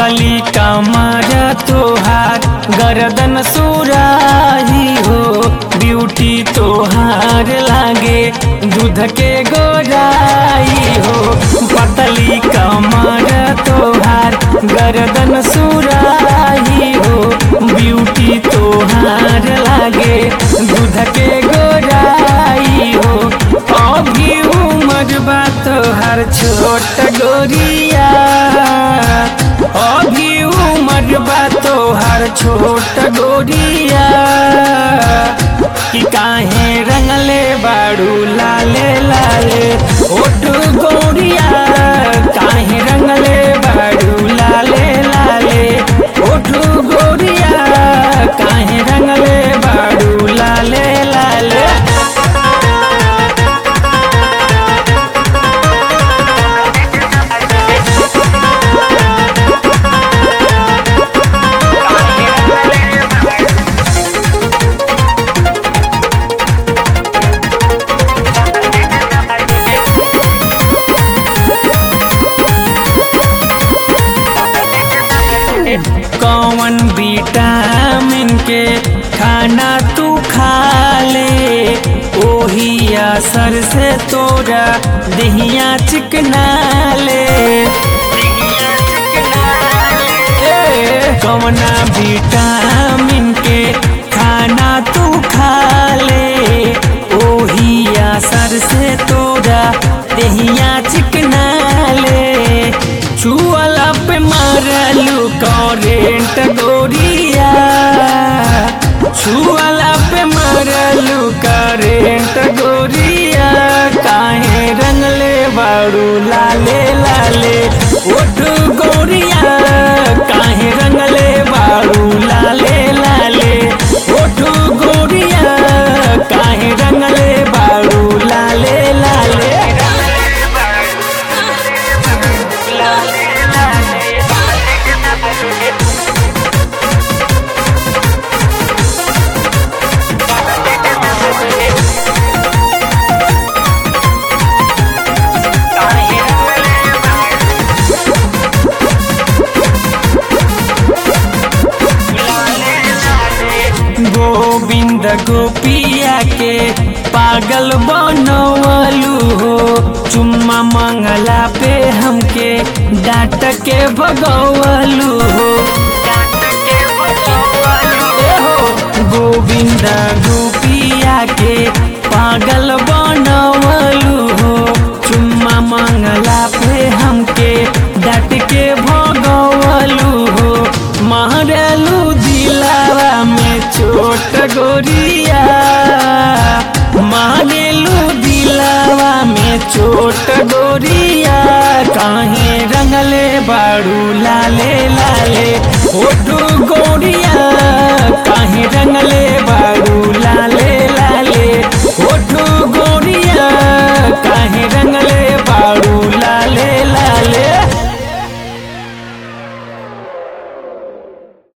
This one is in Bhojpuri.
पतली कमर तोहार गर्दन सुराही हो ब्यूटी तोहार लागे दूध के गोराई हो पतली कमर तोहार गर्दन सुराही हो ब्यूटी तोहार लागे दूध के गोराई हो अभी उमर बा तोहार छोट गोरिया अभी उमर बा तोहार छोट गोरिया कि काहे रंगले बाड़ू लाले लाले ओट गोरिया काहे रंगले बाड़ू लाले लाले ओट गोरिया काहे रंगले बाड़ू लाले लाले कौन विटामिन के खाना तू खा ले ओही असर से तोरा दहिया चिकना ले ए, कौना विटामिन के खाना तू खा ले ओही असर से तोरा दहिया चिकना ले छुअला पे मारलू करेंट गोरिया छुअला पे मारलू करेंट गोरिया काहे रंगले बाड़ू लाले लाले ओठ गोरिया काहे रंगले बाड़ू लाले लाले ओठ गोरिया काहे रंगले बाड़ू लाले लाले गोविंद गोपिया के पागल बनवलू हो चुम्मा मंगला पे हमके डांट के भगवलू हो ए हो, गोविंद गोपिया के पागल बनवलू हो चुम्मा मंगला पे हमके डांट के भगवलू हो मारलू दिलावा में छोट गोरिया मारेलू दिलावा में छोट गोरिया काहे रंगले बाड़ू लाले लाले ओटू गोरिया